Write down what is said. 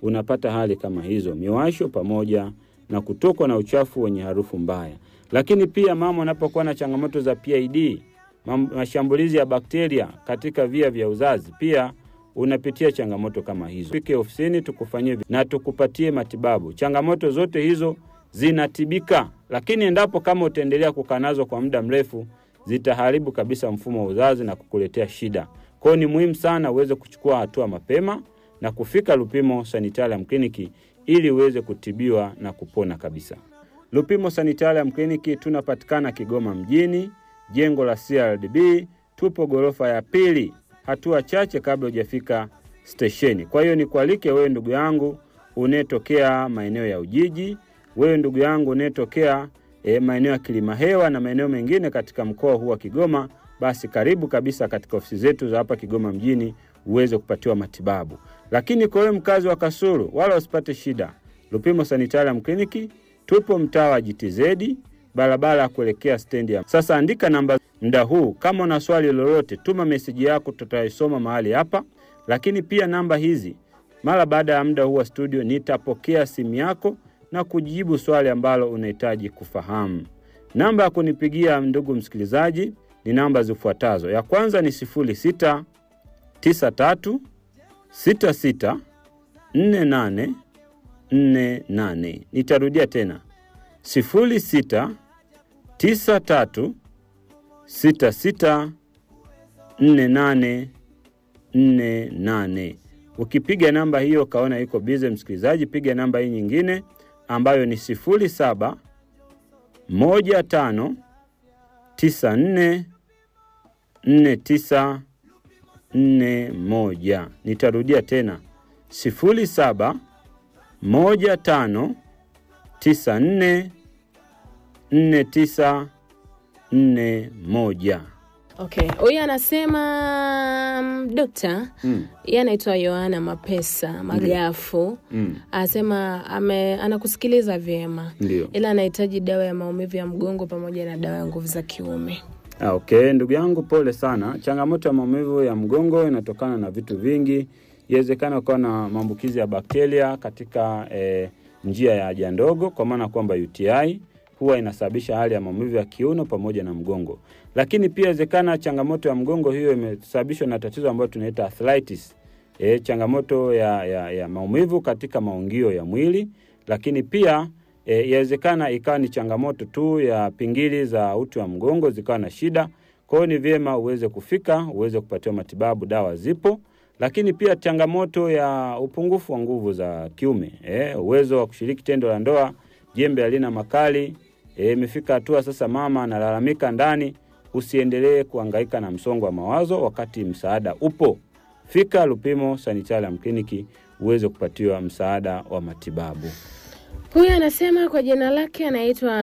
unapata hali kama hizo, miwasho pamoja na kutokwa na uchafu wenye harufu mbaya. Lakini pia mama unapokuwa na changamoto za PID, mam- mashambulizi ya bakteria katika via vya uzazi, pia unapitia changamoto kama hizo, fike ofisini tukufanyie vi- na tukupatie matibabu. Changamoto zote hizo zinatibika, lakini endapo kama utaendelea kukaa nazo kwa muda mrefu, zitaharibu kabisa mfumo wa uzazi na kukuletea shida. Kwa hiyo ni muhimu sana uweze kuchukua hatua mapema na kufika Lupimo Sanitarium Clinic ili uweze kutibiwa na kupona kabisa. Lupimo Sanitarium Clinic tunapatikana Kigoma mjini, jengo la CRDB, tupo ghorofa ya pili, hatua chache kabla hujafika stesheni. Kwa hiyo nikualike wewe ndugu yangu unayetokea maeneo ya Ujiji, wewe ndugu yangu unayetokea e, maeneo ya Kilimahewa na maeneo mengine katika mkoa huu wa Kigoma, basi karibu kabisa katika ofisi zetu za hapa Kigoma mjini uweze kupatiwa matibabu. Lakini kwa wewe mkazi wa Kasulu, wala usipate shida. Lupimo Sanitarium Clinic tupo mtaa wa GTZ, barabara ya kuelekea stendi ya. Sasa andika namba muda huu, kama una swali lolote, tuma meseji yako, tutaisoma mahali hapa. Lakini pia namba hizi, mara baada ya muda huu wa studio, nitapokea simu yako na kujibu swali ambalo unahitaji kufahamu. Namba ya kunipigia ndugu msikilizaji ni namba zifuatazo. Ya kwanza ni 06 93 66 48 48. Nitarudia tena 06 93 66 48 48. Ukipiga namba hiyo ukaona iko bize, msikilizaji, piga namba hii nyingine ambayo ni 07 15 94 49 41. Nitarudia tena 07 15 94 49 41. Okay, huyu anasema mm, dokta Mm. yeye anaitwa Yohana Mapesa Magafu Mm. anasema ame, anakusikiliza vyema Ndio. ila anahitaji dawa ya maumivu ya mgongo pamoja na dawa ya nguvu za kiume. Ah, Okay, ndugu yangu, pole sana. Changamoto ya maumivu ya mgongo inatokana na vitu vingi. Iwezekana ukawa na maambukizi ya bakteria katika eh, njia ya haja ndogo, kwa maana kwamba UTI huwa inasababisha hali ya maumivu ya kiuno pamoja na mgongo. Lakini pia inawezekana changamoto ya mgongo hiyo imesababishwa na tatizo ambalo tunaita arthritis. E, changamoto ya, ya, ya maumivu katika maungio ya mwili, lakini pia e, yawezekana ikawa ni changamoto tu ya pingili za uti wa mgongo zikawa na shida. Kwa hiyo ni vyema uweze kufika uweze kupatiwa matibabu, dawa zipo. Lakini pia changamoto ya upungufu wa nguvu za kiume, e, uwezo wa kushiriki tendo la ndoa, jembe halina makali. E, imefika hatua sasa mama analalamika ndani, usiendelee kuhangaika na msongo wa mawazo wakati msaada upo. Fika Lupimo Sanitarium Clinic uweze kupatiwa msaada wa matibabu. Huyu anasema kwa jina lake anaitwa